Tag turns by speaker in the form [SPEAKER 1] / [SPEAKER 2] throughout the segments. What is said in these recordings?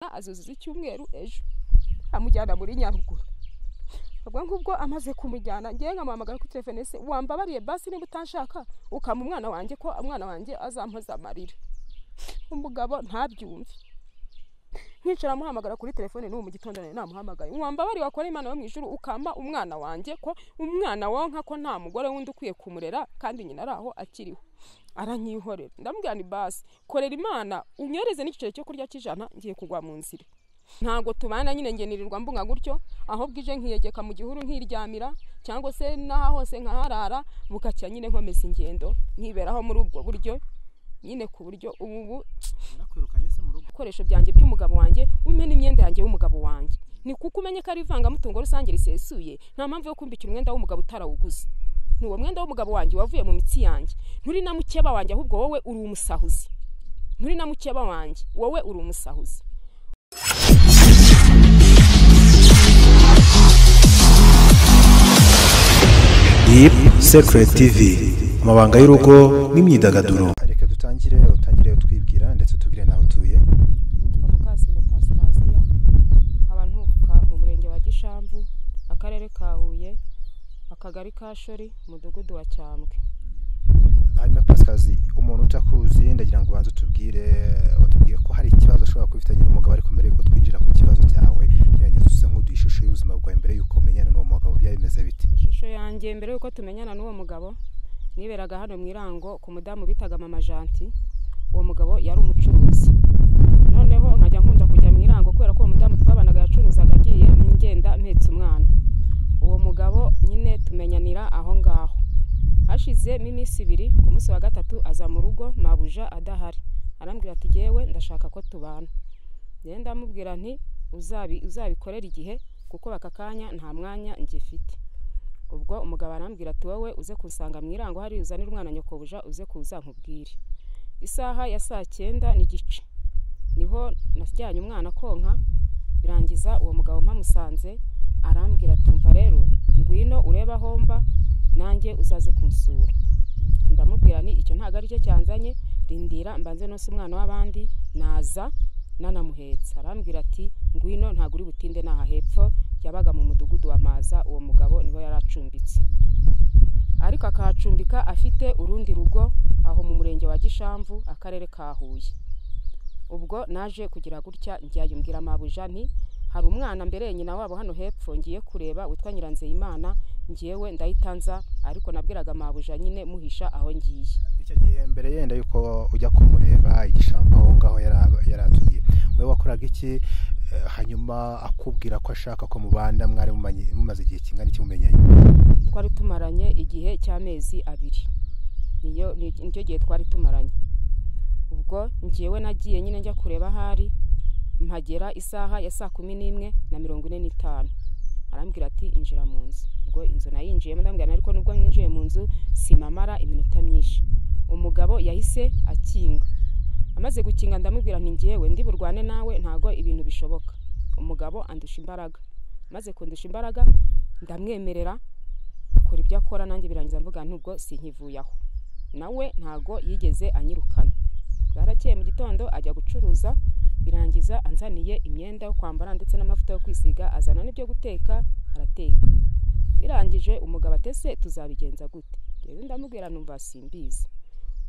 [SPEAKER 1] azuzuza icyumweru ejo amujyana muri nyaruguru ubwo ngubwo amaze kumujyana ngewe nkamuhamagara kuri telefone se wambabariye basi niba utanshaka ukama umwana wanjye ko umwana wanjye azampoza amarira umugabo ntabyumve nkicara amuhamagara kuri telefone n'ubu mu gitondo nawe namuhamagaye wambabari wakora imana yo mu ijuru ukama umwana wanjye ko umwana wonka ko nta mugore wundi ukwiye kumurera kandi nyina ari aho akiriho aranyihorera ndamubwira ni basi korera imana unyohereze n'igiceri cyo kurya cy'ijana ngiye kugwa mu nzira ntabwo tubana nyine ngenirirwa mbunga gutyo aho bwije nkiyegeka mu gihuru nkiryamira cyangwa se n'aha hose nkaharara bukacya nyine nkomeza ingendo nkiberaho muri ubwo buryo nyine ku buryo ubu ubu
[SPEAKER 2] nakwirukanye se mu rugo
[SPEAKER 1] ibikoresho byanjye by'umugabo wanjye umpe n'imyenda yanjye y'umugabo wanjye ni kuko umenye ko ari ivangamutungo rusange risesuye nta mpamvu yo kumbikira umwenda w'umugabo utarawuguze ni uwo mwenda w'umugabo wanjye wavuye mu mitsi yanjye nturi na mukeba wanjye ahubwo wowe uri umusahuzi nturi na mukeba wanjye wowe uri umusahuzi
[SPEAKER 3] Deep Secret TV amabanga y'urugo n'imyidagaduro
[SPEAKER 2] reka dutangire utangire utwibwira ndetse utubwire n'aho utuye
[SPEAKER 1] nitwa mukasine pasikaziya nkaba nturuka mu murenge wa gishamvu akarere ka huye akagari ka shori umudugudu wa cyambwe
[SPEAKER 2] hanyuma pasikazi umuntu utakuzi ndagira ngo ubanze utubwire utubwire ko hari ikibazo ushobora kuba ufitanye n'umugabo ariko mbere yuko twinjira ku kibazo cyawe gerageza use nk'uduha ishusho y'ubuzima bwawe mbere yuko menyana n'uwo mugabo byaba bimeze bite
[SPEAKER 1] ishusho yanjye mbere y'uko tumenyana n'uwo mugabo niberaga hano mu irango ku mudamu bitaga mama janti uwo mugabo yari umucuruzi noneho nkajya nkunda kujya mu irango kubera ko uwo mudamu twabanaga yacuruzaga agiye ngenda mpetse umwana uwo mugabo nyine tumenyanira aho ngaho hashizemo iminsi ibiri ku munsi wa gatatu aza mu rugo mabuja adahari arambwira ati yewe ndashaka ko tubana rero ndamubwira nti "Uzabi- uzabikorere igihe kuko aka kanya nta mwanya ngifite ubwo umugabo arambwira ati wowe uze kunsanga mu irango hari uzanire umwana nyokobuja uze kuza nkubwire isaha ya saa cyenda n'igice niho najyanye umwana konka birangiza uwo mugabo mpamusanze arambwira ati umva rero ngwino urebe aho mba nanjye uzaze kunsura ndamubwira ni icyo ntabwo ari cyo cyanzanye rindira mbanze nose umwana w'abandi naza nanamuhetse arambwira ati ngwino ntabwo uri butinde n'aha hepfo yabaga mu mudugudu wa maza uwo mugabo niho yari acumbitse ariko akahacumbika afite urundi rugo aho mu murenge wa gishamvu akarere ka huye ubwo naje kugira gutya njyayo mbwira mabuja nti hari umwana mbere nyina wabo hano hepfo ngiye kureba witwa nyiranzeyimana ngewe ndayitanza ariko nabwiraga mabuja nyine muhisha aho ngiye
[SPEAKER 2] icyo gihe mbere yenda yuko ujya kumureba igishambu aho ngaho yara- yari atuye wowe wakoraga iki Eh, hanyuma akubwira ko ashaka ko mubanda mwari mumanye- mumaze igihe kingana iki mumenyanye
[SPEAKER 1] twari tumaranye igihe cy'amezi abiri niyo ni- nicyo gihe twari tumaranye ubwo ngewe nagiye nyine njya kureba ahari mpagera isaha ya saa kumi n'imwe na mirongo ine n'itanu arambwira ati injira mu nzu ubwo inzu nayinjiyemo ndamubwira nti, ariko nubwo ninjiye mu nzu simamara iminota myinshi umugabo yahise akinga amaze gukinga ndamubwira nti ngewe ndi burwane nawe ntago ibintu bishoboka umugabo andusha imbaraga maze kundusha imbaraga ndamwemerera akora ibyo akora nanjye birangiza mvuga nti ubwo sinkivuye aho nawe ntago yigeze anyirukana bwarakeye mu gitondo ajya gucuruza birangiza anzaniye imyenda yo kwambara ndetse n'amavuta yo kwisiga azana n'ibyo guteka arateka birangije umugabo atese tuzabigenza gute rero ndamubwira numva simbizi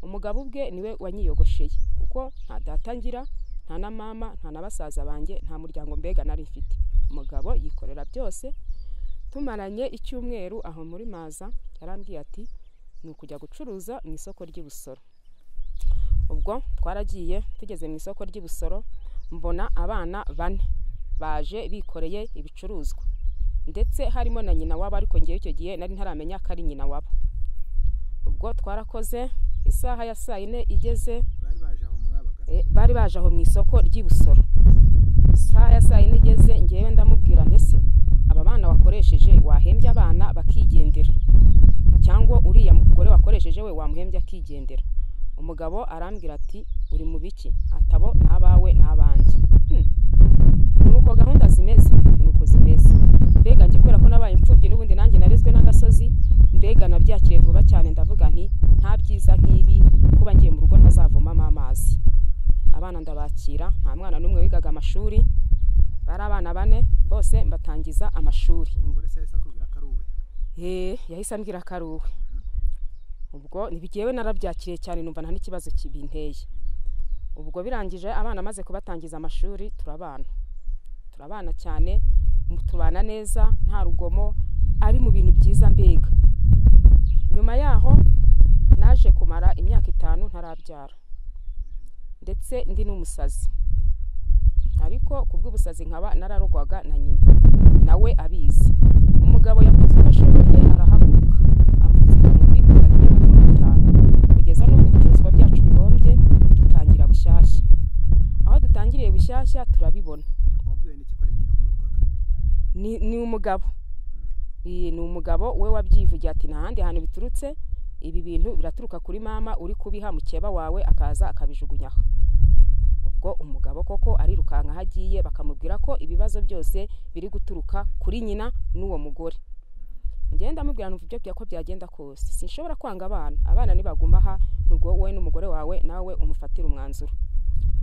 [SPEAKER 1] umugabo ubwe niwe wanyiyogosheye kuko nta data ngira nta na mama nta na basaza banjye nta muryango mbega nari mfite umugabo yikorera byose tumaranye icyumweru aho muri maza yarambwiye ati ni ukujya gucuruza mu isoko ry'i Busoro ubwo twaragiye tugeze mu isoko ry'i Busoro mbona abana bane baje bikoreye ibicuruzwa ndetse harimo na nyina wabo ariko ngewe icyo gihe nari ntaramenya ko ari nyina wabo ubwo twarakoze isaha ya saa yine igeze
[SPEAKER 2] bari baje aho mwabaga
[SPEAKER 1] Eh, bari baje aho mu isoko ry'i Busoro isaha ya saa yine igeze ngewe ndamubwira ndetse aba bana wakoresheje wahembye abana bakigendera cyangwa uriya mugore wakoresheje we wamuhembye akigendera umugabo arambwira ati uri mu biki atabo n'abawe n'abanjye Hmm. ni uko gahunda zimeze ni uko zimeze mbega njye kubera ko nabaye imfubyi n'ubundi nanjye narezwe n'agasozi mbega nabyakiriye vuba cyane ndavuga nti nta byiza nk'ibi kuba ngiye mu rugo ntazavomamo amazi abana ndabakira nta mwana n'umwe wigaga amashuri bari abana bane bose mbatangiza amashuri
[SPEAKER 2] umugore se yahise akubwira ko ari uwe
[SPEAKER 1] Eh, yahise ambwira ko ari uwe ubwo ntibigewe narabyakiriye cyane numva nta n'ikibazo kibinteye ubwo birangije abana amaze kubatangiza amashuri turabana turabana cyane mu- tubana neza nta rugomo ari mu bintu byiza mbega nyuma yaho naje kumara imyaka itanu ntarabyara ndetse ndi n'umusazi ariko ku bw'ubusazi nkaba nararogwaga na nyina nawe abizi umugabo yakoze uko ashoboye arahaguruka amupfuka umubiri magana abiri na mirongo itanu kugeza n'ubwo ibicuruzwa byacu bihombye dutangira bushyashya aho dutangiriye bushyashya turabibona
[SPEAKER 2] wabwiwe n'iki ko ari nyina wakurogaga
[SPEAKER 1] ni ni umugabo iyi ni umugabo we wabyivugiye ati nta handi hantu biturutse ibi bintu biraturuka kuri mama uri kubiha mukeba wawe akaza akabijugunya aha." ubwo umugabo koko arirukanka aho agiye bakamubwira ko ibibazo byose biri guturuka kuri nyina n'uwo mugore ngenda amubwira numva ibyo bya- ko byagenda kose sinshobora kwanga abana abana nibaguma aha nubwo wowe n'umugore wawe nawe umufatira umwanzuro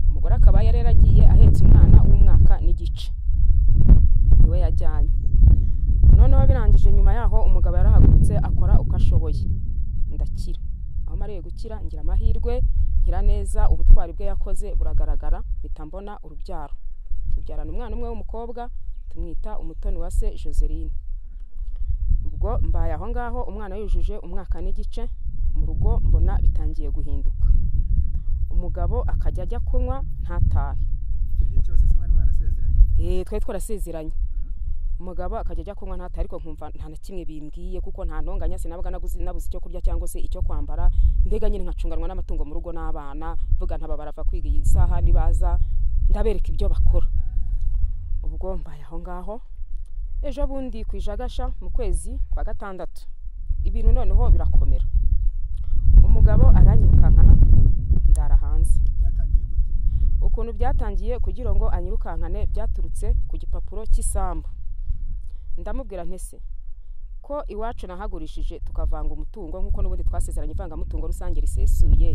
[SPEAKER 1] umugore akaba yari yaragiye ahetse umwana w'umwaka n'igice niwe yajyanye noneho birangije nyuma yaho umugabo yarahagurutse akora uko ashoboye ndakira aho mariye gukira ngira amahirwe ngira neza ubutwari bwe yakoze buragaragara mpita mbona urubyaro tubyarana umwana umwe w'umukobwa tumwita umutoni wa se joseline ubwo mbaye aho ngaho umwana yujuje umwaka n'igice mu rugo mbona bitangiye guhinduka umugabo akajya ajya kunywa ntatahe
[SPEAKER 2] icyo gihe cyose se mwari mwarasezeranye
[SPEAKER 1] Eh, twari twarasezeranye umugabo akajya ajya kunywa ntata ariko nkumva nta na kimwe bimbwiye kuko nta ntonganya sinabaga naguze nabuze icyo kurya cyangwa se icyo kwambara mbega nyine nkacunganwa n'amatungo mu rugo n'abana mvuga ntaba barava kwiga iyi saha nibaza ndabereka ibyo bakora ubwo mbaye aho ngaho ejo bundi ku ijagasha mu kwezi kwa gatandatu ibintu noneho birakomera umugabo aranyirukankana ndara hanze
[SPEAKER 2] byatangiye gute
[SPEAKER 1] ukuntu byatangiye kugira ngo anyirukankane byaturutse ku gipapuro cy'isambu ndamubwira ntese ko iwacu nahagurishije tukavanga umutungo nk'uko n'ubundi twasezeranye ivangamutungo rusange risesuye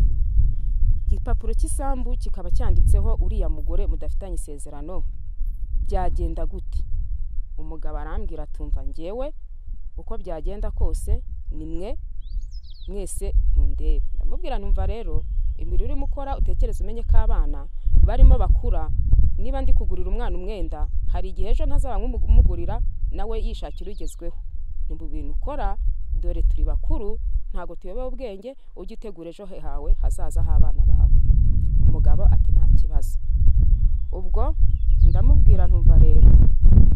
[SPEAKER 1] igipapuro cy'isambu kikaba cyanditseho uriya mugore mudafitanye isezerano byagenda gute umugabo arambwira atumva ngewe uko byagenda kose ni mwe mwese mundebe ndamubwira numva rero imirimo urimo ukora utekereze umenye ko abana barimo bakura niba ndi kugurira umwana umwenda hari igihe ejo ntazaba nk'umugurira nawe yishakira ugezweho ni mu bintu ukora dore turi bakuru ntabwo tuyobewe ubwenge ujye utegura ejo he hawe hazaza h'abana bawe umugabo ati nta kibazo ubwo ndamubwira ntumva rero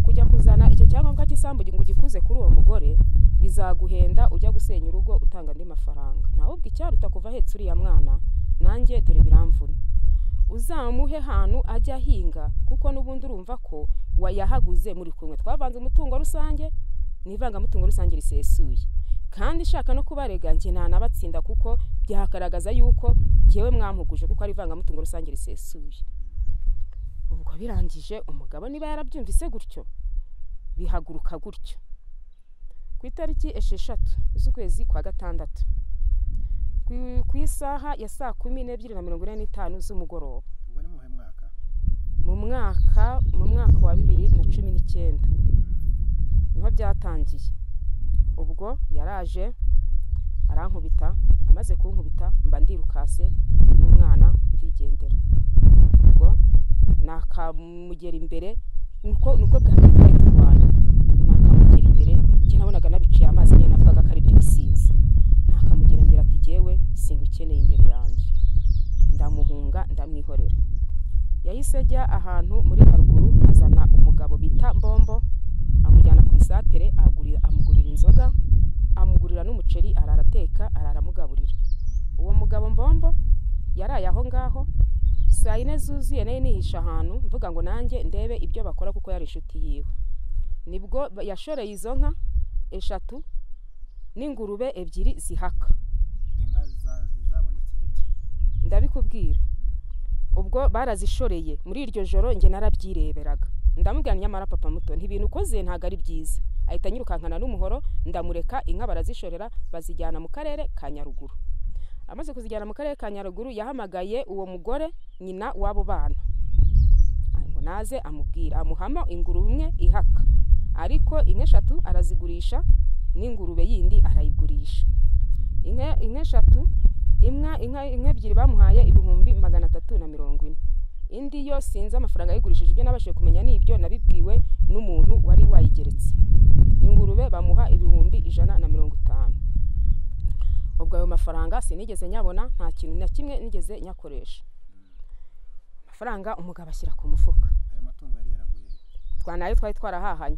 [SPEAKER 1] kujya kuzana icyo cyangombwa cy'isambu ngo ugikuze kuri uwo mugore bizaguhenda ujya gusenya urugo utanga andi mafaranga nawe ubwo icyaruta kuva ahetse uriya mwana nanjye dore biramvuna uzamuhe ahantu ajya ahinga kuko n'ubundi urumva ko wayahaguze muri kumwe twavanze umutungo rusange n'ivangamutungo rusange risesuye kandi nshaka no kubarega njye ntanabatsinda kuko byagaragaza yuko jyewe mwampuguje kuko ari ivangamutungo rusange risesuye ubwo birangije umugabo niba yarabyumvise gutyo bihaguruka gutyo ku itariki esheshatu z'ukwezi kwa gatandatu ku- ku isaha ya saa kumi n'ebyiri na mirongo ine n'itanu z'umugoroba
[SPEAKER 2] ubwo ni mu muhe mwaka
[SPEAKER 1] mu mwaka mu mwaka wa bibiri na cumi n'icyenda niho byatangiye ubwo yaraje arankubita amaze kunkubita mba ndirukase n'umwana ndigendera ubwo nakamugera imbere nuko nubwo bwa mbere twari turwana nakamugera imbere njye nabonaga nabiciye amazi nyine navugaga ko ari iby'ubusinzi nakamugera imbere ati jyewe singukeneye imbere yanjye ndamuhunga ndamwihorera yahise ajya ahantu muri haruguru azana umugabo bita mbombo amujyana ku isatere agurira, amugurira inzoga amugurira n'umuceri arara ateka arara amugaburira uwo mugabo mbombo yaraye aho ngaho saa yine zuzuye nayo nihisha ahantu mvuga ngo nanjye ndebe ibyo bakora kuko yari inshuti yiwe nibwo ba- yashoreye izo nka eshatu n'ingurube ebyiri zihaka
[SPEAKER 2] inka za- zabonetse gute
[SPEAKER 1] ndabikubwira ubwo barazishoreye muri iryo joro njye narabyireberaga ndamubwira nyamara papa muto ntibintu ukoze ntabwo ari byiza ahita anyirukankana n'umuhoro ndamureka inka barazishorera bazijyana mu karere ka nyaruguru amaze kuzijyana mu karere ka nyaruguru yahamagaye uwo mugore nyina w'abo bana ngo naze amubwira amuhamo ingurube imwe ihaka ariko inka eshatu arazigurisha n'ingurube yindi arayigurisha inka eshatu inka inka ebyiri bamuhaye ibihumbi magana atatu na mirongo ine indi yo sinzi amafaranga yayigurishije ibyo nabashije kumenya ni ibyo nabibwiwe n'umuntu wari wayigeretse ingurube bamuha ibihumbi ijana na mirongo itanu ubwo ayo mafaranga sinigeze nyabona nta kintu na kimwe nigeze nyakoresha amafaranga umugabo ashyira ku mufuka twanayo twari twarahahanye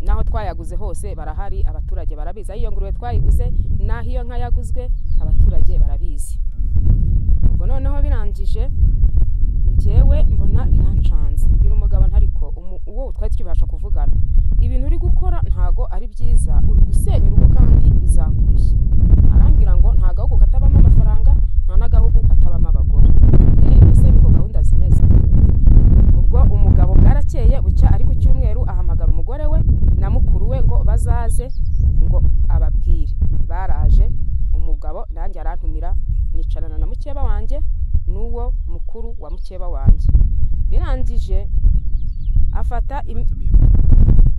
[SPEAKER 1] naho twayaguze hose barahari abaturage barabizi aho iyo ngurube twayiguze naho iyo nka yaguzwe abaturage barabizi ubwo noneho birangije ngewe mbona birancanze mbwira umugabo ntariko uwo twari tukibasha kuvugana ibintu uri gukora ntago ari byiza uri gusenya urugo kandi bizakurushya arambwira ngo nta gahugu katabamo amafaranga nta n'agahugu katabamo abagore ese niko gahunda zimeze ubwo umugabo bwarakeye bucya ari ku cyumweru ahamagara umugore we na mukuru we ngo bazaze ngo ababwire baraje umugabo nanjye arantumira nicarana na mukeba wanjye n'uwo mukuru wa mukeba wanjye birangije afata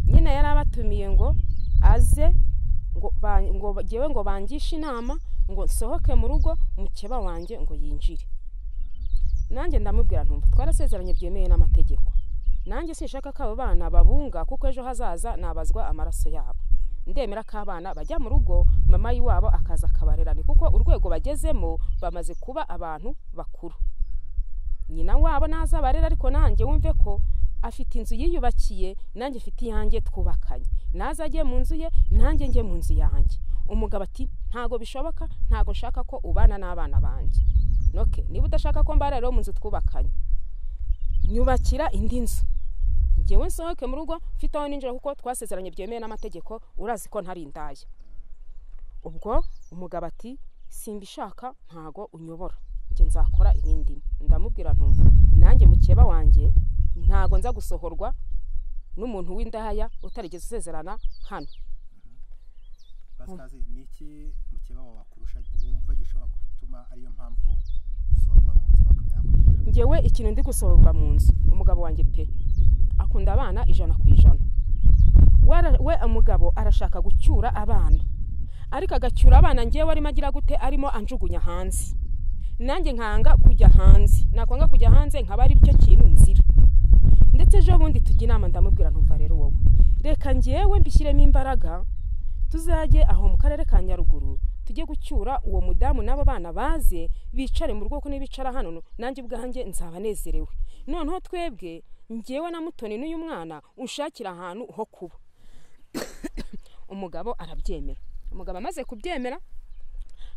[SPEAKER 1] nyine yari abatumiye ngo aze ngo ngewe ngo bangishe inama ngo nsohoke mu rugo mukeba wanjye ngo yinjire nanjye ndamubwira ntumva twarasezeranye byemewe n'amategeko nanjye sinshaka ko abo bana babunga kuko ejo hazaza nabazwa amaraso yabo ndemera ko abana bajya mu rugo mama y'iwabo akaza akabarerane kuko urwego bagezemo bamaze kuba abantu bakuru nyina wabo naza abarera ariko nanjye wumve ko afite inzu yiyubakiye nanjye mfite iyanjye twubakanye naza ajye mu nzu ye nanjye njye mu nzu yanjye umugabo ati ntago bishoboka ntago nshaka ko ubana n'abana banjye noke niba udashaka ko mbarira mu nzu twubakanye nyubakira indi nzu ngewe nsohoke mu rugo mfite aho ninjira kuko twasezeranye byemewe n'amategeko urazi ko ntari indaya ubwo umugabo ati simbishaka ntago unyobora njye nzakora ibindi ndamubwira ntumva nanjye mukeba wanjye ntago nza gusohorwa n'umuntu w'indaya utarigeze usezerana hano
[SPEAKER 2] basikazi ni iki mukeba wawe akurusha wumva gishobora gutuma ariyo mpamvu usohorwa mu nzu bakaba yakwiye
[SPEAKER 1] ngewe ikintu ndi gusohorwa mu nzu umugabo wanjye pe akunda abana ijana ku ijana we umugabo arashaka gucyura abana ariko agacyura abana ngewe arimo agira gute arimo anjugunya hanze nanjye nkanga kujya hanze nakwanga kujya hanze nkaba ari byo kintu nzira ndetse ejo bundi tujya inama ndamubwira ntumva rero wowe reka ngewe mbishyiremo imbaraga tuzajye aho mu karere ka nyaruguru tujye gucyura uwo mudamu n'abo bana baze bicare mu rugo ko nibicara hano nanjye ubwanjye nzaba nezerewe noneho twebwe ngewe na mutoni n'uyu mwana ushakira ahantu ho kuba umugabo arabyemera umugabo amaze kubyemera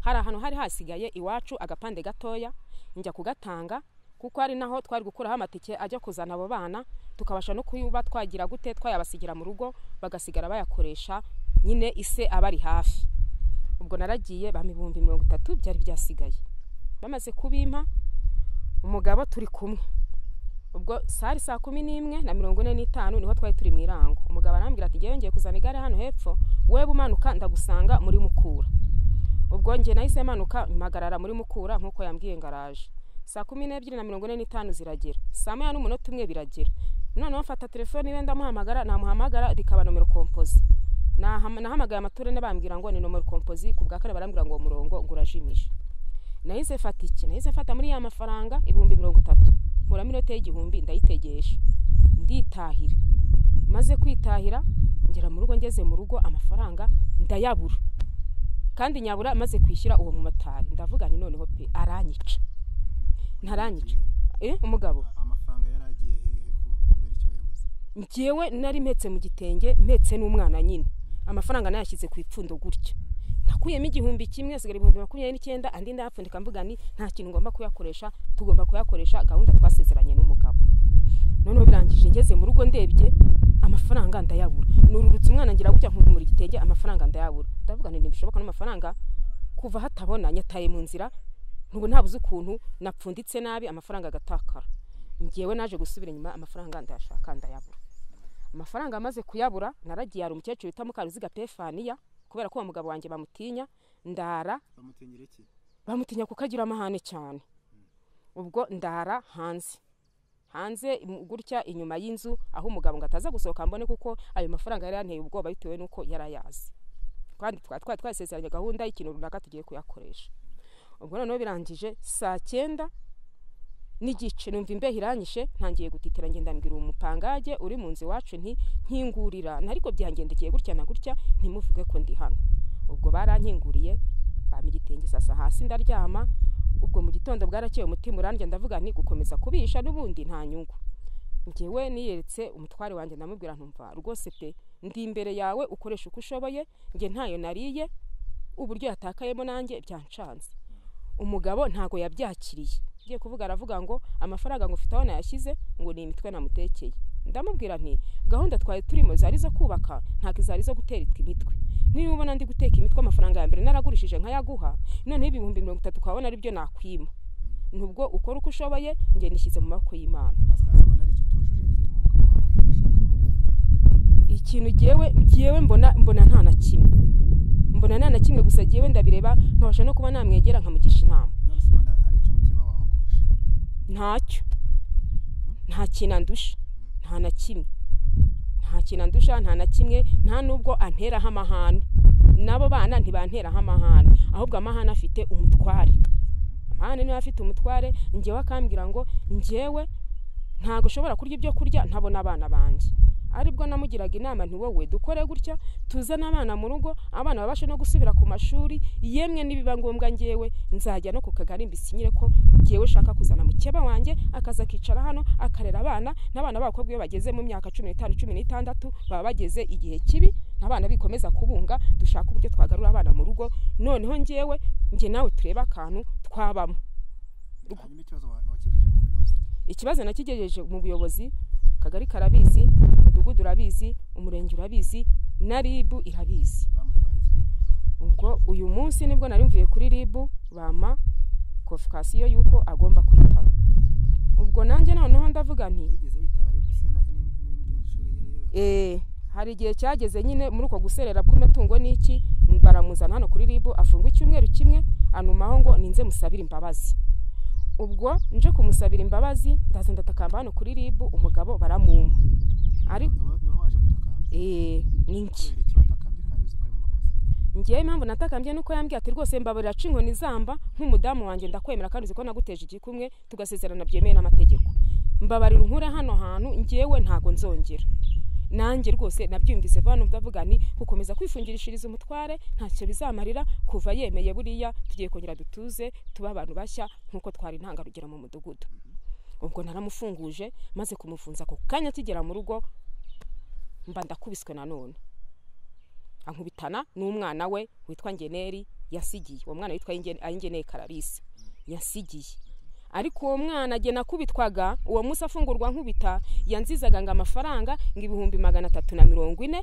[SPEAKER 1] hari ahantu hari hasigaye iwacu agapande gatoya njya kugatanga kuko hari naho twari gukuraho amatike ajya kuzana abo bana tukabasha no kuyuba twagira gute twayabasigira mu rugo bagasigara bayakoresha nyine ise abari hafi ubwo naragiye bampa ibihumbi mirongo itatu byari byasigaye bamaze kubimpa umugabo turi kumwe ubwo sari saa kumi n'imwe na mirongo ine n'itanu niho twari turi mu irango umugabo arambwira ati ngewe ngiye kuzana igare hano hepfo weba umanuka ndagusanga muri mukura ubwo nge nahise manuka mpagarara muri mukura nk'uko yambwiye ngo araje saa kumi n'ebyiri na mirongo ine n'itanu ziragera saa moya n'umunota umwe biragera noneho mfata telefone iwe ndamuhamagara namuhamagara rikaba nomero kompozi nahamagaye amaturene bambwira ngo ni nomero kompozi ku bwa kare barambwira ngo uwo murongo ngo urajimije nahise mfata iki nahise mfata muri ya mafaranga ibihumbi mirongo itatu nkuramo inote y'igihumbi ndayitegesha nditahira maze kwitahira ngera mu rugo ngeze mu rugo amafaranga ndayabura kandi nyabura maze kwishyura uwo mumotari ndavuga ni noneho pe aranyica ntaranyica umugabo
[SPEAKER 2] amafaranga yari agiye hehe kubera icyo yabuze
[SPEAKER 1] ngewe nari mpetse mu gitenge mpetse n'umwana nyine amafaranga nayashyize ku ipfundo gutya nakuyemo igihumbi kimwe hasigara ibihumbi makumyabiri n'icyenda andi ndayapfundika mvuga ni nta kintu ngomba kuyakoresha tugomba kuyakoresha gahunda twasezeranye n'umugabo noneho birangije ngeze mu rugo ndebye amafaranga ndayabura nururutse umwana ngira gutya nkumura igitenge amafaranga ndayabura ndavuga nti ntibishoboka n'amafaranga kuva hatabona nyataye mu nzira ntubu ntabuze ukuntu napfunditse nabi amafaranga agatakara ngewe naje gusubira inyuma amafaranga ndayashaka ndayabura amafaranga amaze kuyabura naragiye hari umukecuru wita mukaruziga pefaniya kubera ko uwo mugabo wanjye bamutinya ndara
[SPEAKER 2] bamutingira iki
[SPEAKER 1] bamutinya kuko agira amahane cyane ubwo ndara hanze hanze im- gutya inyuma y'inzu aho umugabo ngo ataza gusohoka mbone kuko ayo mafaranga yari yanteye ubwoba bitewe n'uko yari ayazi kandi twari twari twasezeranye gahunda y'ikintu runaka tugiye kuyakoresha ubwo noneho birangije saa cyenda n'igice numva imbeho iranyishe ntangiye gutitira ngenda mbwira umupangage uri mu nzu iwacu nti nkingurira ariko byangendekeye gutya na gutya ntimuvuge ko ndi hano ubwo barankinguriye bampa igitenge sasa hasi ndaryama ubwo mu gitondo bwarakeye umutima urandya ndavuga nti gukomeza kubisha n'ubundi nta nyungu njyewe niyeretse umutware wanjye ndamubwira ntumva rwose pe ndi imbere yawe ukoresha uko ushoboye njye ntayo nariye uburyo yatakayemo nanjye byancanze umugabo ntago yabyakiriye ugiye kuvuga aravuga ngo amafaranga ngo ufite aho nayashyize ngo ni imitwe namutekeye ndamubwira nti gahunda twari turimo zari zo kubaka ntabwo zari zo gutera imitwe niba ubona ndi guteka imitwe amafaranga ya mbere naragurishije nkayaguha noneho ibihumbi mirongo itatu ukabona ari byo nakwima nubwo ukora uko ushoboye njye nishyize mu maboko y'imana
[SPEAKER 2] pasikazi ubona ari ikitujuje gituma umugabo wawe ashaka kumutanga
[SPEAKER 1] ikintu jyewe jyewe mbona mbona nta na kimwe mbona nta na kimwe gusa jyewe ndabireba nkabasha no kuba namwegera nkamugisha inama
[SPEAKER 2] none se ubona ari icy'umutima wawe kurusha
[SPEAKER 1] ntacyo nta kintu andusha nta na kimwe nta kintu andusha nta na kimwe nta nubwo anteraho amahane n'abo bana ntibanteraho amahane ahubwo amahane afite umutware amahane niba afite umutware njyewe akambwira ngo njyewe ntabwo ushobora kurya ibyo kurya ntabona abana banjye aribwo namugiraga inama nti wowe dukore gutya tuzane abana mu rugo abana babashe no gusubira ku mashuri yemwe nibiba ngombwa njyewe nzajya no ku kagari mbisinyire ko njyewe ushaka kuzana mukeba wanjye akaza akicara hano akarera abana n'abana b'abakobwa iyo bageze mu myaka cumi n'itanu cumi n'itandatu baba bageze igihe kibi abana bikomeza kubunga dushaka uburyo twagarura abana mu rugo noneho njyewe njye nawe turebe akantu twabamo
[SPEAKER 2] hanyuma ikibazo wa- wakigejeje mu buyobozi
[SPEAKER 1] ikibazo nakigejeje mu buyobozi akagari karabizi umudugudu urabizi umurenge urabizi na ribu irabizi
[SPEAKER 2] bamutwaye iki
[SPEAKER 1] ubwo uyu munsi nibwo nari mvuye kuri ribu bampa kofikasiyo y'uko agomba kwitaba ubwo nanjye noneho ndavuga nti
[SPEAKER 2] yigeze yitaba ari gusena n'indi n'indi nshuro iyo ariyo yose
[SPEAKER 1] eh, hari igihe cyageze nyine muri uko guserera kw'imitungo n'iki baramuzana hano kuri ribu afungwa icyumweru kimwe anumaho ngo ninze musabire imbabazi ubwo nje kumusabira imbabazi ndaza ndatakamba hano kuri ribu umugabo baramumpa ari
[SPEAKER 2] Niwo- niho waje gutakamba
[SPEAKER 1] eh, ni iki
[SPEAKER 2] kubera iki watakambye kandi uzi ko ari mu makosa
[SPEAKER 1] ngewe impamvu natakambye nuko yambwiye ati rwose mbabarira ca inkoni zamba nk'umudamu wanjye ndakwemera kandi uzi ko naguteje igikumwe tugasezerana byemewe n'amategeko mbabarira unkure hano hantu ngewe ntago nzongera nanjye rwose nabyumvise vuba numva avuga ni gukomeza kwifungirishiriza umutware ntacyo bizamarira kuva yemeye buriya tugiye kongera dutuze tube abantu bashya nk'uko twari intangarugero mu mudugudu ubwo naramufunguje maze kumufunza ako kanya akigera mu rugo mba ndakubiswe nanone ankubitana n'umwana we witwa ngeneri yasigiye uwo mwana witwa Inge- ayingeneye kararisi yasigiye ariko uwo mwana jye nakubitwaga uwo munsi afungurwa nkubita yanzizaga ngo amafaranga ngo ibihumbi magana atatu na mirongo ine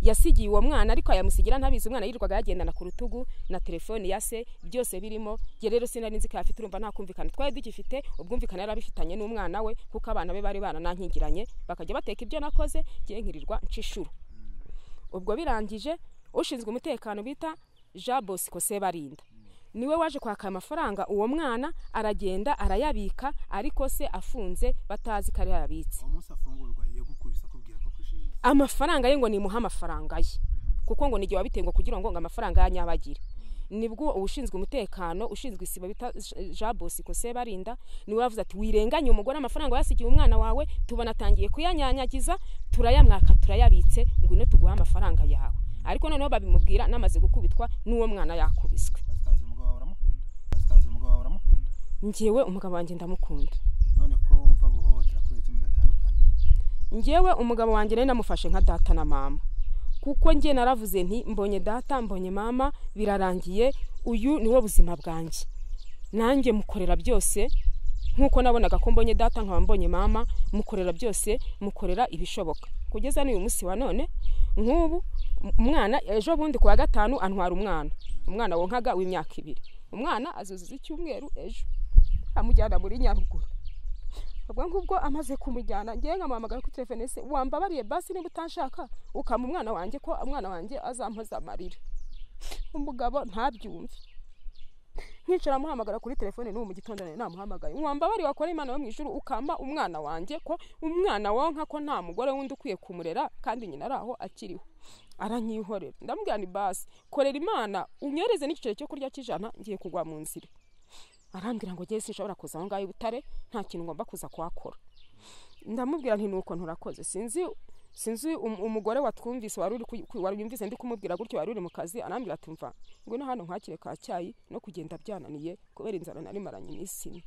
[SPEAKER 1] yasigiye uwo mwana ariko ayamusigira ntabizi umwana yirirwaga yagendana ku rutugu na telefoni ya se byose birimo jye rero sinari nzi ko yafite urumva nta kumvikana twari dugifite ubwumvikane yari abifitanye n'umwana we kuko abana be bari baranankingiranye bakajya bateka ibyo nakoze jye nkirirwa nshishuru ubwo birangije ushinzwe umutekano bita jean bosco sebarinda niwe waje kwaka aya mafaranga uwo mwana aragenda arayabika ariko se afunze batazi ko ari yo ayabitse
[SPEAKER 2] uwo munsi afungurwa yegukubise akubwira ko kushinze
[SPEAKER 1] amafaranga ye ngo nimuhe amafaranga ye kuko ngo n'igihe wabitewe ngo kugira ngo ngo amafaranga ye anyabagire nibwo ushinzwe umutekano ushinzwe isibo bita jean bosco sebarinda niwe wavuze ati wirenganye umugore amafaranga wayasigiye umwana wawe tubona atangiye kuyanyanyagiza turayamwaka turayabitse ngo ino tuguhe amafaranga yawe ariko noneho babimubwira namaze gukubitwa n'uwo mwana yakubiswe
[SPEAKER 2] pasikazi umugabo wawe uramukunda pasikazi umugabo wawe uramukunda
[SPEAKER 1] ngewe umugabo wanjye ndamukunda
[SPEAKER 2] none ko wumva guhohotera kubera iki mudatandukana
[SPEAKER 1] ngewe umugabo wanjye nari namufashe nka data na mama kuko njye naravuze nti mbonye data mbonye mama birarangiye uyu niwo buzima bwanjye nanjye mukorera byose nk'uko nabonaga ko mbonye data nkaba mbonye mama mukorera byose mukorera ibishoboka kugeza n'uyu munsi wa none nk'ubu umwana ejo bundi ku wa gatanu antwara umwana umwana wonkaga w'imyaka ibiri umwana azuzuza icyumweru ejo amujyana muri nyaruguru ubwo ngubwo amaze kumujyana ngewe nkamuhamagara kuri telefone se wambabariye basi niba utanshaka ukama umwana wanjye ko umwana wanjye azampoza amarira umugabo ntabyumve nkicara muhamagara kuri telefone n'ubu mu gitondo nawe namuhamagaye wambabari wakora imana yo mu ijuru ukama umwana wanjye ko umwana wonka ko nta mugore wundi ukwiye kumurera kandi nyina ari aho akiriho aranyihorera ndamubwira ni basi korera imana unyohereze n'igiceri cyo kurya cy'ijana ngiye kugwa mu nzira arambwira ngo jye sinshobora kuza aho ngaho i butare nta kintu ngomba kuza kuhakora ndamubwira nti nuko nturakoze sinzi sinzi um- umugore watwumvise wari uri ku- ku- wari yumvise ndi kumubwira gutyo wari uri mu kazi arambwira ati mva ngwino hano nkwakire ka cyayi no kugenda byananiye kubera inzara nari maranye iminsi ine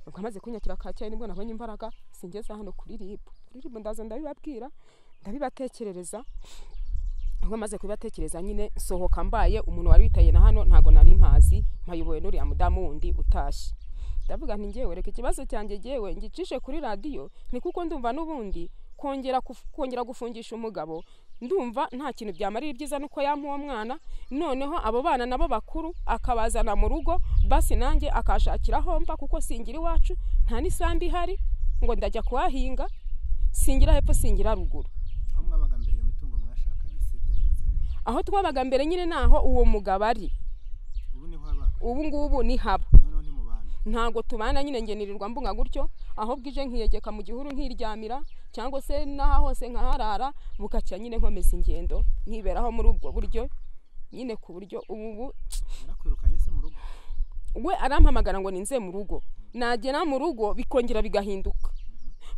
[SPEAKER 1] ubwo amaze kunyakira ka cyayi nibwo nabonye imbaraga singeza hano kuri ribu kuri ribu ndaza ndabibabwira ndabibatekerereza ubwo maze kubibatekereza nyine sohoka mbaye umuntu wari witaye na hano ntago nari mpazi mpayobowe n'uriya mudamu wundi utashye ndavuga nti ngewe reka ikibazo cyanjye ngewe ngicishe kuri radiyo ni kuko ndumva n'ubundi kongera kuf- kongera gufungisha umugabo ndumva nta kintu byamarira ibyiza nuko yampa uwo mwana noneho abo bana nabo bakuru akabazana mu rugo basi nanjye akashakira aho mba kuko singira iwacu nta n'isambu ihari ngo ndajya kuhahinga singira hepfo singira ruguru
[SPEAKER 2] aho mwabaga mbere iyo mitungo mwashakanye se byagenze bite?
[SPEAKER 1] aho twabaga mbere nyine naho uwo mugabo ari
[SPEAKER 2] ubu niho aba
[SPEAKER 1] ubu ngubu ni haba
[SPEAKER 2] noneho ntimubana
[SPEAKER 1] ntabwo tubana nyine ngenirirwa mbunga gutyo aho bwije nkiyegeka mu gihuru nkiryamira cyangwa se n'aho hose nkaharara bukacya nyine nkomeza ingendo nkiberaho muri ubwo buryo nyine ku buryo ubu ubu
[SPEAKER 2] yarakwirukanye se mu rugo
[SPEAKER 1] we arampamagara ngo ninze mu rugo nagera mu rugo bikongera bigahinduka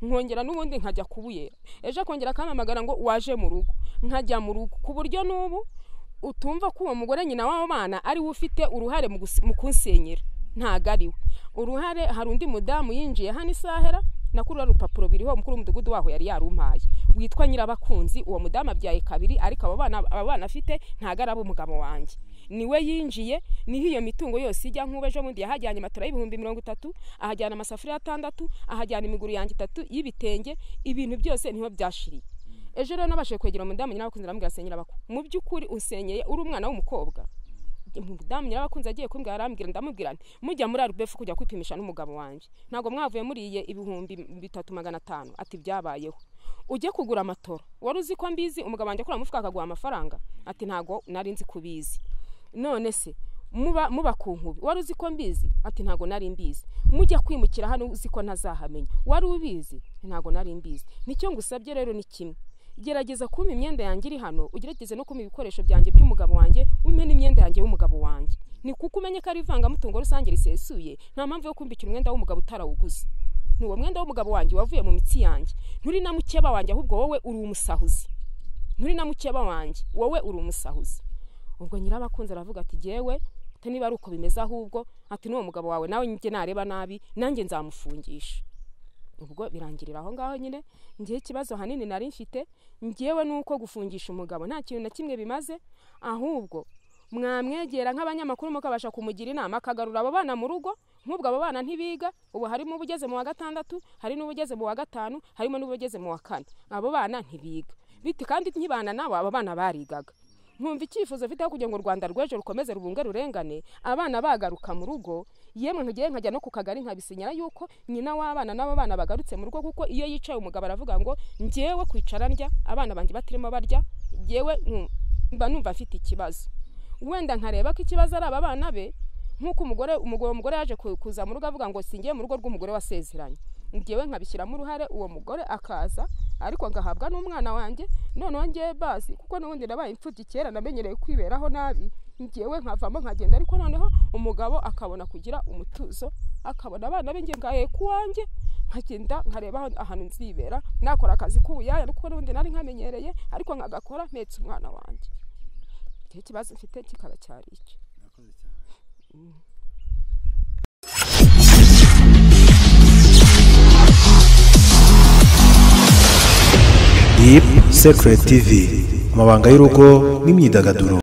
[SPEAKER 1] nkongera n'ubundi nkajya kubuyera ejo akongera akampamagara ngo waje mu rugo nkajya mu rugo ku buryo n'ubu utumva ko uwo mugore nyina w'abo bana ari we ufite uruhare mu gusi- mu kunsenyera ntago ari we uruhare hari undi mudamu yinjiye hano isahera nakurura urupapuro biriho umukuru w'umudugudu waho yari yarumpaye witwa nyirabakunzi uwo mudamu abyaye kabiri ariko abo bana abo bana afite ntago ari ab'umugabo wanjye niwe yinjiye niho iyo mitungo yose ijya nk'ubu ejo bundi yahajyanye matora y'ibihumbi mirongo itatu ahajyana amasafuriya atandatu ahajyana imiguru yanjye itatu y'ibitenge ibintu byose niho byashiriye ejo rero nabashije kwegera umudamu nyirabakunzi arambwira ati nyirabaku mu by'ukuri usenyeye uri umwana w'umukobwa umudamu nyirabakunzi agiye kumbwira arambwira ndamubwira nti mujya muri arubefu kujya kwipimisha n'umugabo wanjye ntabwo mwavuye muriye ibihumbi bitatu magana atanu ati byabayeho ujye kugura amatoro wari uzi ko mbizi umugabo wanjye akora mu mufuka akaguha amafaranga ati ntabwo nari nzi kubizi none se muba muba ku nkubi wari uzi ko mbizi ati ntabwo nari mbizi mujya kwimukira hano uzi ko ntazahamenya wari ubizi ntabwo nari mbizi nicyo ngusabye rero ni kimwe gerageza kumpa imyenda yanjye iri hano ugerageze no kumpa ibikoresho byanjye by'umugabo wanjye umpe n'imyenda yanjye y'umugabo wanjye ni kuko umenye ko ari ivangamutungo rusange risesuye nta mpamvu yo kumbikira umwenda w'umugabo utarawuguze ni uwo mwenda w'umugabo wanjye wavuye mu mitsi yanjye nturi na mukeba wanjye ahubwo wowe uri umusahuzi nturi na mukeba wanjye wowe uri umusahuzi ubwo nyirabakunze aravuga ati jyewe ati niba ari uko bimeze ahubwo ati n'uwo mugabo wawe nawe njye nareba nabi nanjye nzamufungisha ubwo birangirira aho ngaho nyine ngewe ikibazo hanini nari mfite ngewe ni uko gufungisha umugabo nta kintu na kimwe bimaze ahubwo mwamwegera nk'abanyamakuru mukabasha kumugira inama akagarura abo bana mu rugo nk'ubwo abo bana ntibiga ubu harimo ubugeze mu wa gatandatu hari n'ubugeze mu wa gatanu harimo n'ubugeze mu wa kane abo bana ntibiga biti kandi nkibana nabo aba bana barigaga nkumva icyifuzo mfiteho kugira ngo u rwanda rw'ejo rukomeze rubunge rurengane abana bagaruka mu rugo yemwe nkagiye nkajya no ku kagari nkabisinyira yuko nyina w'abana n'abo bana bagarutse mu rugo kuko iyo yicaye umugabo aravuga ngo ngewe kwicara ndya abana banjye batirimo barya ngewe nku- mba numva mfite ikibazo wenda nkareba ko ikibazo ari aba bana be nk'uko umugore umugore uwo mugore yaje ku- kuza mu rugo avuga ngo singiye mu rugo rw'umugore wasezeranye ngewe nkabishyiramo uruhare uwo mugore akaza ariko ngahabwa n'umwana wanjye noneho ngewe basi kuko n'ubundi nabaye imfubyi kera namenyereye kwiberaho nabi ngewe nkavamo nkagenda ariko noneho umugabo akabona kugira umutuzo akabona abana be nge ngaye ku wanjye nkagenda nkareba aho- ahantu nzibera nakora akazi k'ubuyaya kuko n'ubundi nari nkamenyereye ariko nkagakora mpetse umwana wanjye icyo kibazo mfite kikaba cyari icyo
[SPEAKER 2] murakoze cyane
[SPEAKER 3] Deep Secret TV, amabanga y'urugo n'imyidagaduro